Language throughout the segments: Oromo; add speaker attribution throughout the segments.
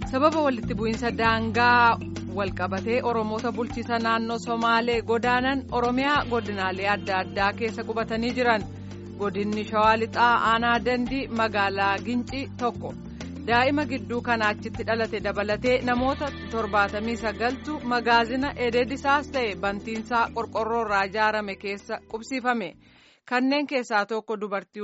Speaker 1: sababa walitti bu'iinsa daangaa walqabatee oromoota bulchiisa naannoo somaalee godaanan oromiyaa godinaalee adda addaa keessa qubatanii jiran godinni shawaa lixaa aanaa dandii magaalaa gincii tokko daa'ima gidduu kana achitti dhalate dabalatee namoota torbaatamii sagaltu magaazina edeedisaas ta'e bantiinsaa qorqorroo irraa ijaarame keessa qubsiifame kanneen keessaa tokko dubartii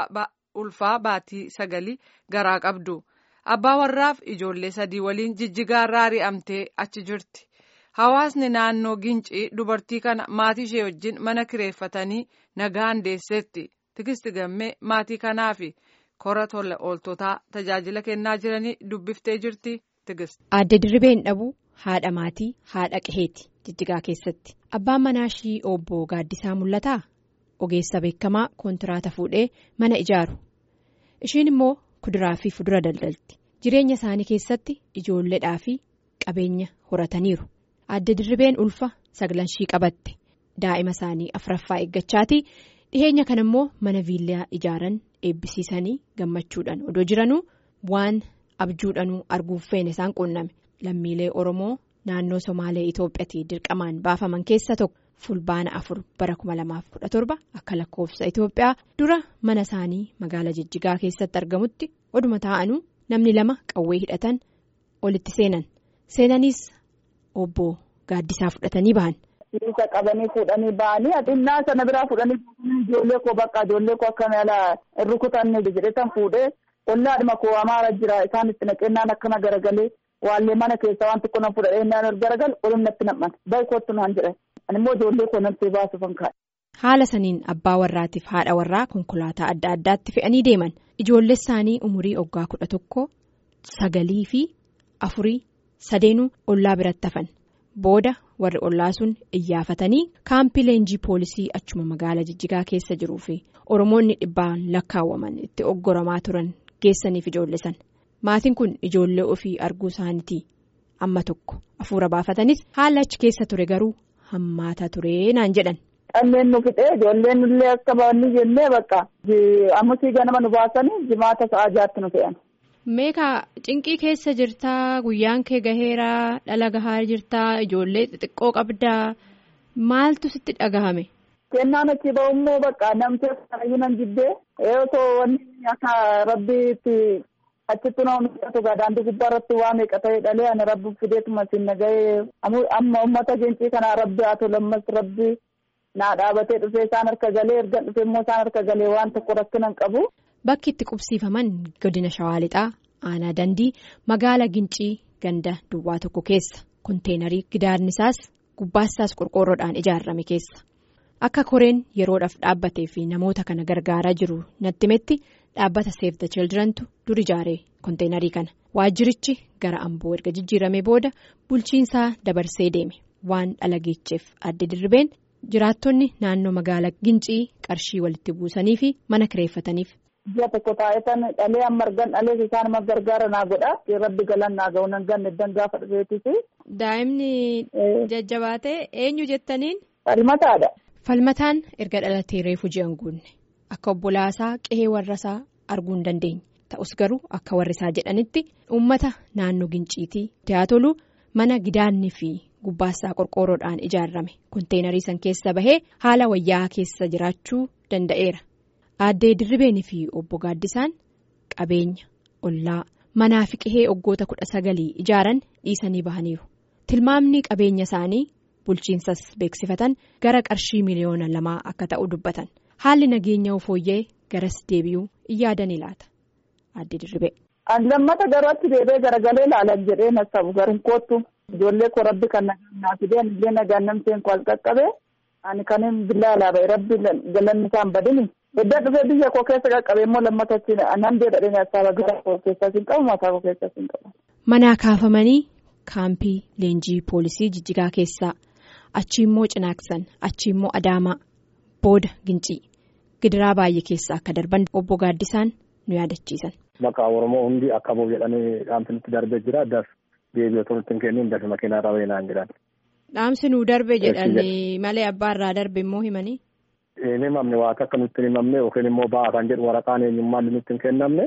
Speaker 1: ulfaa baatii sagalii garaa qabdu. abbaa warraaf ijoollee sadii waliin jijjigaarraa ari'amtee achi jirti hawaasni naannoo gincii dubartii kana maatii ishee wajjin mana kireeffatanii nagaan deesseetti tigisti gammee maatii kanaaf kora tola ooltotaa tajaajila kennaa jiranii dubbiftee jirti tigist.
Speaker 2: Aadde dirribeen dhabuu haadha maatii haadha qaheeti jijjigaa keessatti abbaan manaa ishii obbo gaaddisaa mul'ataa ogeessa beekamaa kontiraata fuudhee mana ijaaru ishiin immoo. kuduraa fi fudura daldalti jireenya isaanii keessatti ijoolleedhaa fi qabeenya horataniiru aadde dirribeen ulfa saglanshii qabatte daa'ima isaanii afuraffaa eeggachaati dhiheenya kana immoo mana viillaa ijaaran eebbisiisanii gammachuudhaan odoo jiranuu waan abjuudhanuu arguuf feene isaan quunname lammiilee oromoo naannoo somaalee itoophiyaatti dirqamaan baafaman keessa tokko. fulbaana afur bara 2017 akka lakkoofsa Itoophiyaa dura mana isaanii magaala jijjigaa keessatti argamutti oduma taa'anuu namni lama qawwee hidhatan olitti seenan seenaniis obbo gaaddisaa fudhatanii bahan.
Speaker 3: Isa qabanii fuudhanii ba'anii xinnaa sana biraa fuudhanii ijoollee koo bakka ijoollee koo akka mala rukutanne jedhetan fuudhee ollaadhuma koo amaara jira isaan itti naqennaan akkana garagalee waallee mana keessaa waan tokko nan fudhadhee naan garagal olum natti nam'an baay'ee kootu naan jedhan. Animmoo ijoollee koo namtee baasuuf kan
Speaker 2: Haala saniin abbaa warraatiif haadha warraa konkolaataa adda addaatti fe'anii deeman ijoollee isaanii umurii oggaa kudha tokko sagalii fi afurii sadeenuu ollaa biratti hafan booda warri ollaa sun iyyaafatanii kaampii leenjii poolisii achuma magaala jijjigaa keessa jiruu fi oromoonni dhibbaan lakkaawwaman itti oggoramaa turan geessaniif ijoollee san maatiin kun ijoollee ofii arguu isaaniitii amma tokko hafuura baafatanis haala achi keessa ture garuu. Hammaataa turee naan jedhan.
Speaker 3: Dhanneen nu fixee ijoolleen illee akka baanni jennee bakka ammusii ganama nu baasanii jimaata sa'aa jaatti nu fe'an.
Speaker 2: Meekaa cinqii keessa jirtaa guyyaan kee gaheeraa dhala gahaa jirtaa ijoollee xixiqqoo qabdaa maaltu sitti dhagahame.
Speaker 3: Kennaan achi ba'ummoo bakka namtee sanayyuu nan jibbee osoo wanni akka rabbiitti. achitti nama mul'atu daandii gubbaa irratti waa meeqa ta'e dhalee ani rabbi fideetuma siin nagahee amma uummata gincii kanaa rabbi haa tolu ammas rabbi naa dhaabatee dhufee isaan harka galee erga dhufee immoo isaan harka galee waan tokko rakkinan qabu.
Speaker 2: Bakki itti qubsiifaman godina shawaa lixaa aanaa dandii magaala gincii ganda duwwaa tokko keessa konteenarii gidaarni isaas gubbaasaas qorqoorroodhaan ijaarame keessa akka koreen yeroodhaaf dhaabbatee fi namoota kana gargaaraa jiru natti metti. Dhaabbata Save the Childrentu dur ijaaree konteenarii kana waajjirichi gara amboo erga jijjiirame booda bulchiinsaa dabarsee deeme waan dhala geecheef adda dirribeen jiraattonni naannoo magaalaa gincii qarshii walitti buusanii fi mana kireeffataniif.
Speaker 3: Ji'a tokko taa'etan dhalee amma argan dhalees isaan amma gargaara naa godha rabbi galan naa ga'u nan ganne dan gaafa dhufeetis.
Speaker 2: Daa'imni jajjabaatee eenyu jettaniin.
Speaker 3: Falmataadha.
Speaker 2: Falmataan erga dhalatee reefu ji'an guunne. Akka obbolaasaa qe'ee warrasaa arguu hin dandeenye ta'us garuu akka warrisaa jedhanitti uummata naannoo ginciitii dhiyaatolu mana gidaanni fi gubbaasaa qorqoorroodhaan ijaarame konteenarii san keessa bahee haala wayyaa keessa jiraachuu danda'eera. Aaddee dirribeenii fi obbo Gaaddisaan qabeenya ollaa manaa fi qe'ee oggoota kudha sagalii ijaaran dhiisanii bahaniiru tilmaamni qabeenya isaanii bulchiinsas beeksifatan gara qarshii miliyoona lamaa akka ta'u dubbatan. Haalli nageenya fooyya'ee garas deebi'uu in yaadanii laata adde dirribee.
Speaker 3: Lammata garuu achi deebee garagalee ilaalan jedhee na sabu garin koottu ijoollee koo rabbi kan nagaa fideen illee nagaan namteen koo qaqqabee ani kanin billaa alaaba'e rabbi galanni isaan badini. Edda dhufee biyya koo keessa qaqqabee immoo lammata achi nan deedhadhee asaaba gara koo keessas hin qabu mataa koo keessas hin qabu.
Speaker 2: Manaa kaafamanii kaampii leenjii poolisii jijjigaa keessaa achi immoo cinaaksan achi immoo adaamaa. Booda gincii gidiraa baay'ee keessa akka darban obbo Gaaddisaan nu yaadachiisan.
Speaker 4: Maqaa Oromoo hundi akka ba'u jedhanii dhaamsi nutti darbee jira. Addaas deebi'ee otoo nutti hin kenniin dafi makiinaa irraa wayinaan jedhan.
Speaker 2: Dhaamsi nuu darbe jedhanii malee abbaa irraa darbe immoo himanii.
Speaker 4: Hin himamne waan akka nutti hin himamne yookiin immoo ba'aa kan jedhu waraqaan eenyummaan nutti hin kennamne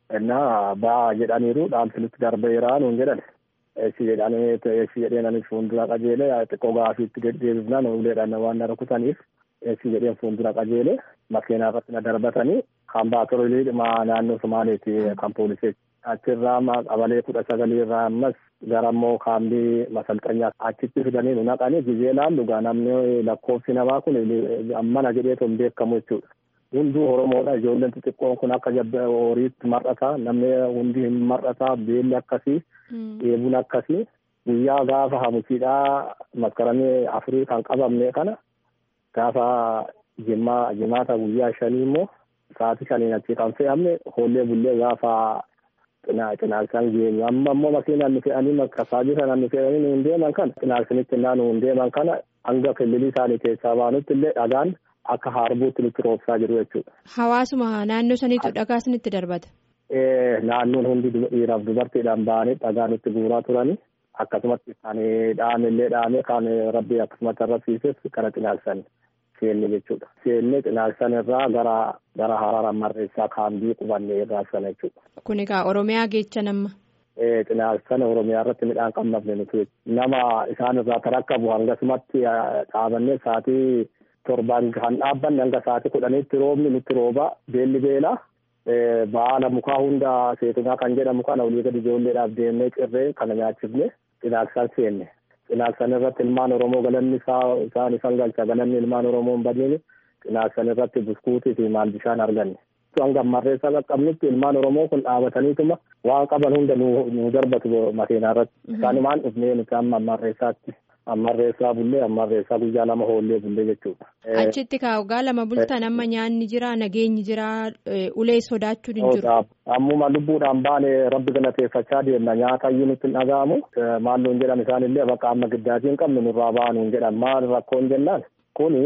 Speaker 4: Innaa ba'aa jedhaniiru dhaamsinitti darbeeraa nuun jedhan. Eessi jedhanii eessi jedheen anis fuuldura qajeelee xiqqoo gaafiitti deddeebifnaan uleedhaan waan na rukutaniif eessi jedheen fuuldura qajeelee makiinaa irratti na darbatanii kan baatorii naannoo Somaaleeti kan poolisee achirraa qabalee kudha sagalii irraa ammas gara immoo kaambii masalxanyaa achitti fidanii nu naqanii gizee laallu gaa namni lakkoofsi namaa kun mana jedheetu hin beekamu jechuudha. Hunduu Oromoodha ijoolleen xixiqqoon kun akka horiitti mar'ata namni hundi hin mar'ata beelli akkasii dheebuun akkasii guyyaa gaafa hamusiidhaa maskaranii afurii kan qabamne kana gaafa jimaa jimaata guyyaa shanii immoo sa'aatii shaniin achi kan fe'amne hoollee bullee gaafa cinaaksaan geenyu amma immoo makiinaan nu fe'anii makkasaajii sanaan nu fe'anii nu hin deeman kana cinaaksanitti innaa nu hin deeman kana hanga killilii isaanii keessaa baanutti illee dhagaan akka harbuutti nutti roobsaa jiru jechuudha.
Speaker 2: Hawaasuma naannoo saniitu dhagaa isinitti darbata.
Speaker 4: Naannoon hundi dhiiraaf dubartiidhaan ba'anii dhagaa nutti guuraa turanii akkasumatti kan dhaame illee dhaame kan rabbi akkasumatti arrabsiises kana cinaaksanii. seenne jechuudha. Seenne cinaaksan irraa gara gara haraara marreessaa kaambii qubannee irraa sana jechuudha.
Speaker 2: Kun egaa Oromiyaa geecha nama.
Speaker 4: Cinaaksan Oromiyaa irratti midhaan qabnafne nuti nama isaan irraa tarakkabu hangasumatti dhaabannee sa'aatii torbaan kan dhaabbanne hanga sa'aatii kudhaniitti roobni nutti rooba beelli beela. Baala mukaa hunda seetunaa kan jedhamu kana olii gadi ijoolleedhaaf deemnee cirree kana nyaachifne cinaaksan seenne. Cinaaksan irratti ilmaan Oromoo galanni isaan isaan galcha galanni ilmaan Oromoo hin badneeni cinaaksan irratti buskuutii fi maal bishaan arganne. Hanga marreessaa qaqqabnutti ilmaan Oromoo kun dhaabataniituma waan qaban hunda nu darbatu makiinaa irratti. Isaan maan dhufnee nuti amma marreessaatti. Ammarreessaa bullee ammarreessaa guyyaa lama hoollee bullee jechuudha.
Speaker 2: Achitti waggaa lama bultan amma nyaanni jira nageenyi jira ulee sodaachuun hin jiru.
Speaker 4: Ammuma lubbuudhaan baane rabbi galateeffachaa deemna nyaata iyyuu nutti hin dhaga'amu maalloon jedhan isaanillee bakka amma giddaatii hin qabne nurraa baanuun jedhan maal rakkoon jennaan kuni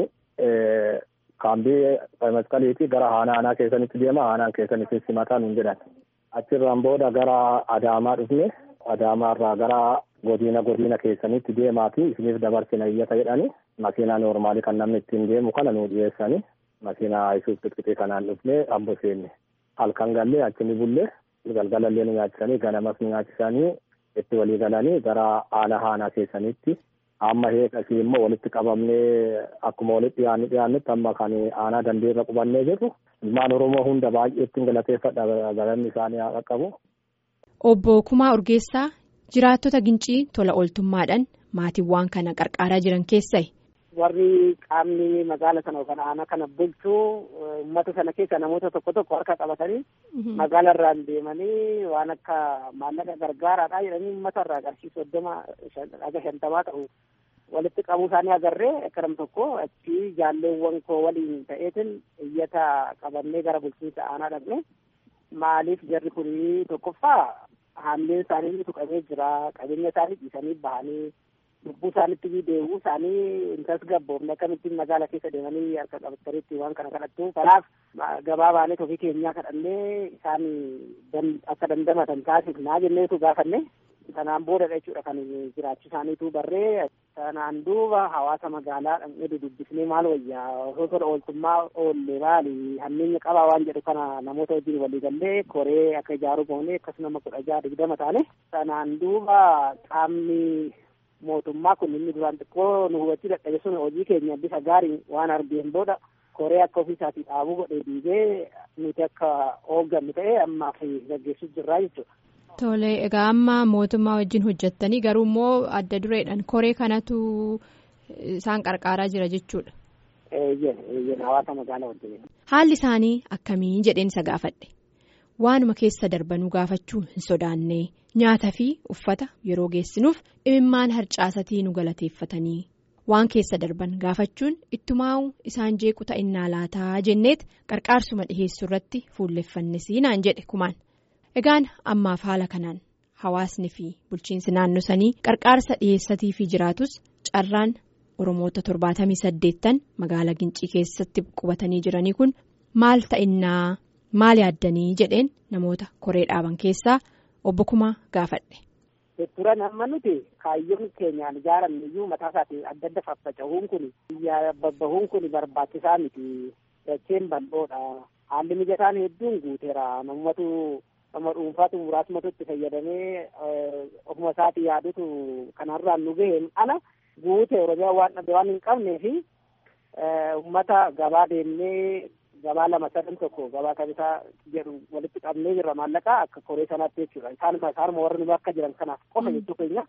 Speaker 4: kaambii masqaliitii gara haana aanaa keessanitti deema aanaan keessanitti simataa nuun jedhan achirraan booda gara adaamaa dhufne adaamaarraa gara godina godina keessanitti deemaati isiniif dabarsina iyyata jedhani makiinaa noormaalii kan namni ittiin deemu kana nu dhiyeessani makiinaa isuuf xixiqqee kanaan dhufne ambo seenne halkan gallee achi ni bullee galgalallee nu nyaachisanii ganamas nu nyaachisanii itti walii galanii gara haala haanaa keessanitti amma heekasii immoo walitti qabamnee akkuma walitti dhiyaanni dhiyaannutti amma kan aanaa dandeerra qubannee jirru ilmaan oromoo hunda baay'eetti galateeffadha galanni isaanii haa qaqqabu.
Speaker 2: Obbo Kumaa Urgeessaa jiraattota gincii tola ooltummaadhaan maatiiwwan kana qarqaaraa jiran keessaa.
Speaker 5: warri qaamni magaala sana yookaan aanaa kana bulchuu uummata sana keessa namoota tokko tokko harka qabatanii magaala irraan deemanii waan akka maallaqa gargaaraadha jedhanii uummata irraa qarshii soddoma aga shantamaa ta'u walitti qabuu isaanii agarree akka nam tokko achi jaalleewwan koo waliin ta'eetiin iyyata qabannee gara bulchiinsa aanaa dhaqne maaliif jarri kunii tokkoffaa haamleen isaanii tuqamee jira qabeenya isaanii dhiisanii bahanii lubbuu isaanitti deebi'uu isaanii hin tasgabboofne akkamittiin magaala keessa deemanii harka qabatanitti waan kana kadhattu kanaaf gabaa baanee ofii keenyaa kadhannee isaan akka dandamatan taasifnaa jenneetu gaafanne sanaan boodadha jechuudha kan jiraachuu isaaniitu barree sanaan duuba hawaasa magaalaa dhaqnee dudubbisnee maal wayyaa osoo tola ooltummaa oollee maali hammeenya qabaa waan jedhu kana namoota wajjin walii gallee koree akka ijaaruu goonee akkasuma kudha jaha digdama taane sanaan duuba qaamni mootummaa kun inni duraan xiqqoo nu hubachuu dadhabe sun hojii keenya bifa gaariin waan argeen booda koree akka ofiisaatii dhaabuu godhee diigee nuti akka hooggannu ta'e ammaaf gaggeessuu jirraa jechuudha.
Speaker 2: Tole egaa amma mootummaa wajjin hojjettanii garuu immoo adda dureedhaan koree kanatu isaan qarqaaraa jira jechuudha.
Speaker 5: hawaasa magaalaa wajjin.
Speaker 2: Haalli isaanii akkamii jedheen isa gaafadhe. Waanuma keessa darbanuu gaafachuu hin sodaanne nyaata fi uffata yeroo geessinuuf imimmaan harcaasatii nu galateeffatanii waan keessa darban gaafachuun ittumaa'u isaan jeequ ta'innaa laataa jenneet qarqaarsuma dhiheessuu irratti fuulleffannesii naan jedhe kumaan. Egaan ammaaf haala kanaan hawaasni fi bulchiinsi naannoo sanii qarqaarsa dhiheessatii fi jiraatus carraan Oromoota torbaatamii saddeettan magaalaa Gincii keessatti qubatanii jiranii kun maal ta'innaa maal yaaddanii jedheen namoota koree dhaaban keessaa obbo Kumaa gaafadhe.
Speaker 5: Turan amma nuti kaayyoon keenyaan ijaaramne iyyuu mataa isaatiin adda adda faffaca'uun kun biyya babbahuun kun barbaachisaa miti dacheen bal'oodha haalli mijataan hedduun guuteera namoota nama dhuunfaatu muraasumatu itti fayyadamee ofuma isaatii yaadutu kanarraan nu gaheen ala guute Oromiyaa waan dhabe waan hin qabnee fi uummata gabaa deemnee gabaa lama sadan tokko gabaa kamisaa jedhu walitti qabnee jirra maallaqaa akka koree sanaatti jechuudha isaanuma isaanuma warri nu akka jiran kanaaf qofa jechuu keenya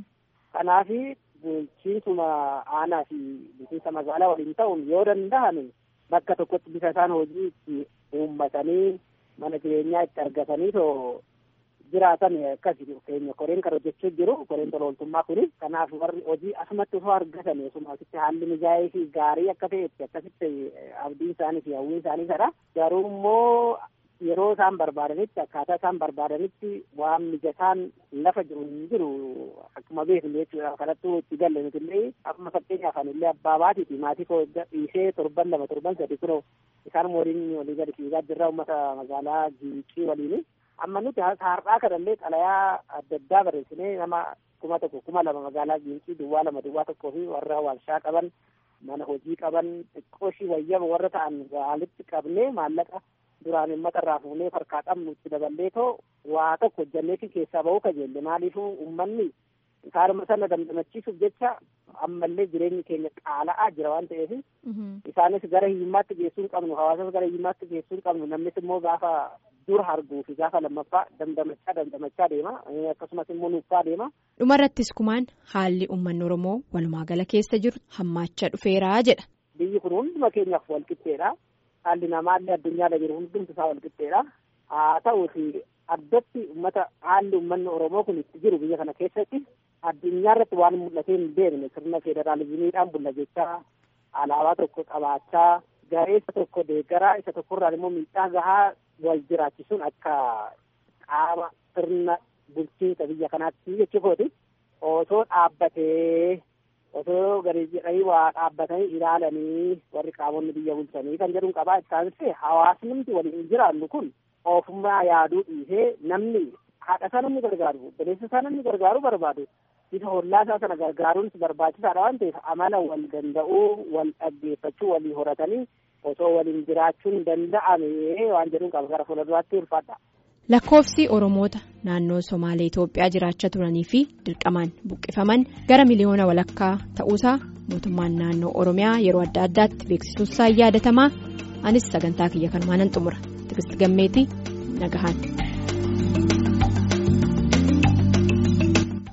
Speaker 5: kanaafi bulchiinsuma aanaa fi bulchiinsa magaalaa waliin ta'uun yoo danda'an bakka tokkotti bisa isaan hojii itti uummatanii mana jireenyaa itti argatanii too jiraatan akkasi keenya koreen kan hojjechuu jiru koreen tola ooltummaa kuni kanaaf warri hojii asumatti osoo argatan osuma asitti haalli mijaa'ee fi gaarii akka ta'etti akkasitti abdiin isaanii fi hawwiin isaanii sadha garuu immoo yeroo isaan barbaadanitti akkaataa isaan barbaadanitti waan mijataan lafa jiru hin jiru akkuma beeknu jechuudha kanattuu itti galle nutillee amma fakkeenyaaf anillee abbaa baatiiti maatii koo dhiisee torban lama torban sadi kunoo isaan waliin walii gadi fiigaa jirra uummata magaalaa Gincii waliin amma nuti har'aa kanallee xalayaa adda addaa barreessinee nama kuma tokko kuma lama magaalaa Gincii duwwaa lama duwwaa tokkoo fi warra warshaa qaban mana hojii qaban xiqqooshii wayyaba warra ta'an walitti qabnee maallaqa duraan uummata irraa fuunee harkaa qabnu itti daballee too waa tokko hojjanneefi keessaa bahuu kajeelle maaliifuu uummanni isaanuma sana dandamachiisuuf jecha ammallee jireenyi keenya qaala'aa jira waan ta'eef isaanis gara hiyyummaatti geessuu hin qabnu hawaasas gara hiyyummaatti geessuu hin qabnu namnis immoo gaafa dur arguu fi gaafa lammaffaa dandamachaa dandamachaa deema akkasumas immoo nuuffaa deema.
Speaker 2: dhumarrattis kumaan haalli uummanni oromoo walumaa gala keessa jiru hammaachaa dhufeeraa jedha.
Speaker 5: biyyi kun hunduma keenyaaf walqixxeedha haalli namaallee addunyaarra jiru hundumti isaa walqixxeedha haa ta'uuti addatti uummata haalli uummanni oromoo kun itti jiru biyya kana keessatti addunyaarratti waan mul'atee hin beekne sirna federaalizimiidhaan bulla jechaa alaabaa tokko qabaachaa garee isa tokko deeggaraa isa tokkorraan immoo miidhaa gahaa wal jiraachisuun akka qaama sirna bulchiinsa biyya kanaatti jechuukooti osoo dhaabbatee osoo gadi jedhanii waa dhaabbatanii ilaalanii warri qaamonni biyya bulchanii kan jedhuun qabaa isaanis hawaasni waliin jiraannu kun ofummaa yaaduu dhiisee namni haadha isaa namni gargaaru obboleessa isaa namni gargaaru barbaadu bifa hollaa isaa sana gargaaruun barbaachisaadha waan ta'eef amala wal danda'uu wal dhaggeeffachuu walii horatanii osoo waliin jiraachuun danda'ame waan jedhuun qaba gara fuulduraatti ulfaadha.
Speaker 2: Lakkoofsi Oromoota naannoo Somaalee Itoophiyaa jiraachaa turanii fi dirqamaan buqqifaman gara miliyoona walakkaa ta'uusaa mootummaan naannoo Oromiyaa yeroo adda addaatti beeksisuusaa yaadatamaa anis sagantaa kiyya kanumaan nan xumura Tigistii Gammeetii Nagahaan.